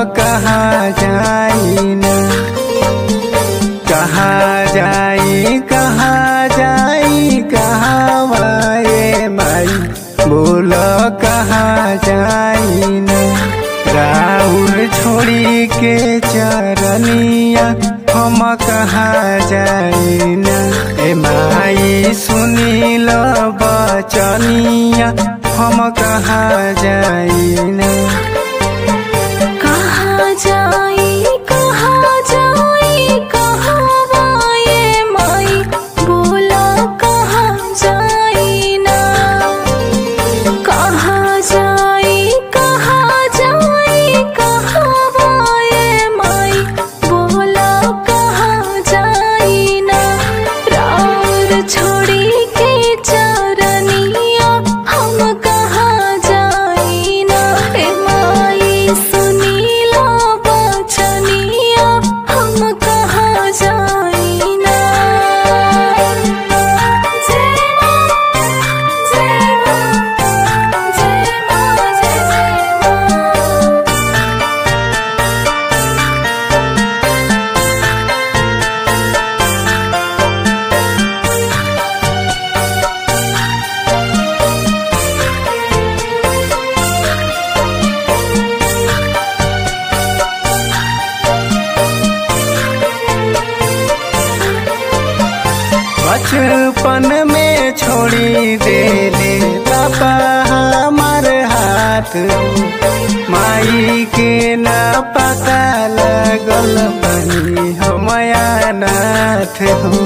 कहाँ जाई ना कहाँ जाई कहाँ जाई कहाँ माए माई बोल कहाँ जाई ना राहुल छोड़ी के चरनिया हम कहाँ जाई ना ए माई सुनील बचनिया हम कहाँ जाई ना कहाँ जाई कहाँ जाई कहाँ वाये माई बोला कहाँ जाई ना कहाँ जाई कहाँ जाई कहाँ वाये माई बोला कहाँ जाई ना राउर छोड़ी के चरनिया हम कहाँ जाई ना ए माई सुनीला बचनिया हम कहाँ जाई ना जय माँ जय माँ जय माँ जय जय माँ बचपन में छोड़ी देले पापा हमार हाथ माई के न पता लगल बनी हमया नाथ हो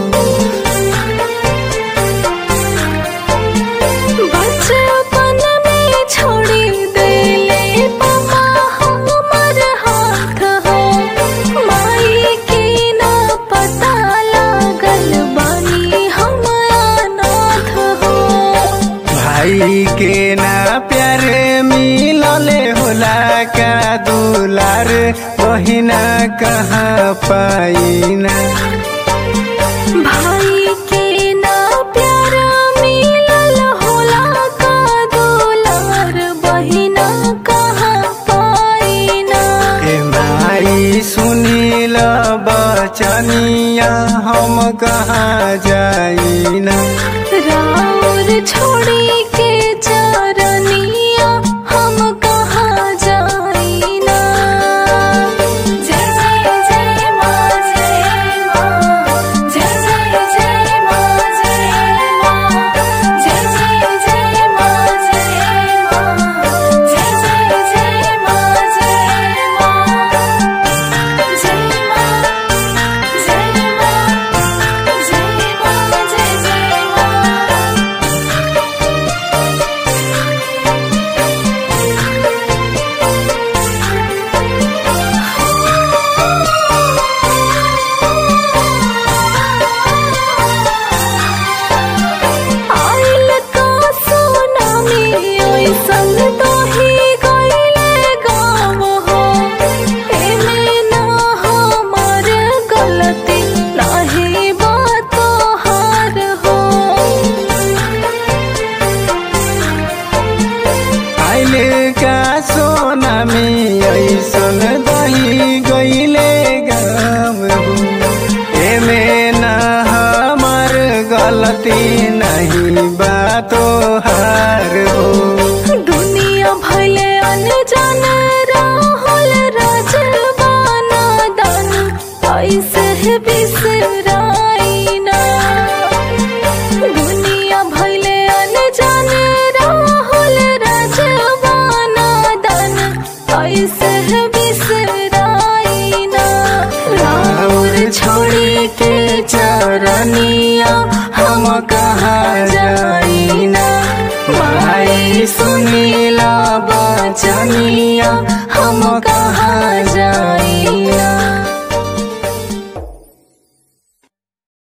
बचपन में छोड़ी देले पापा हमर हाथ हो माई के ना पता लागल बानी हम अनाथ हो भाई के ना प्यार मिलले होला का दुलार बहिना कहाँ पाइना भाई के ना प्यार मिलल होला का दुलार बहिना कहाँ पाइना ए माई सुनील बचनिया हम कहाँ जाइना राउर छोड़ी के चरनिया हम कहाँ जाइना जय जय जय माँ जय माँ जय जय जय माँ जय माँ जय जय जय माँ जय माँ जय जय जय माँ जय माँ जय माँ जय माँ जय माँ जय जय माँ आइल का सुनामी ऐसन दही गइले गाँव हो एमे ना हमार गलती नाही बात हार हो आइले का सोना में ऐसन दही गईले गाँव हो एमे न हमार गलती नहीं बातो हार हो दुनिया भले अनजान राहुल राजवाना दान ऐसे बिसराई ना दुनिया भले अनजान राहुल राजवाना दान ऐसे बिसराई ना राउर छोड़ी के चरनिया हम कहाँ जाइना माई सुनीला बचनिया हम कहाँ जाए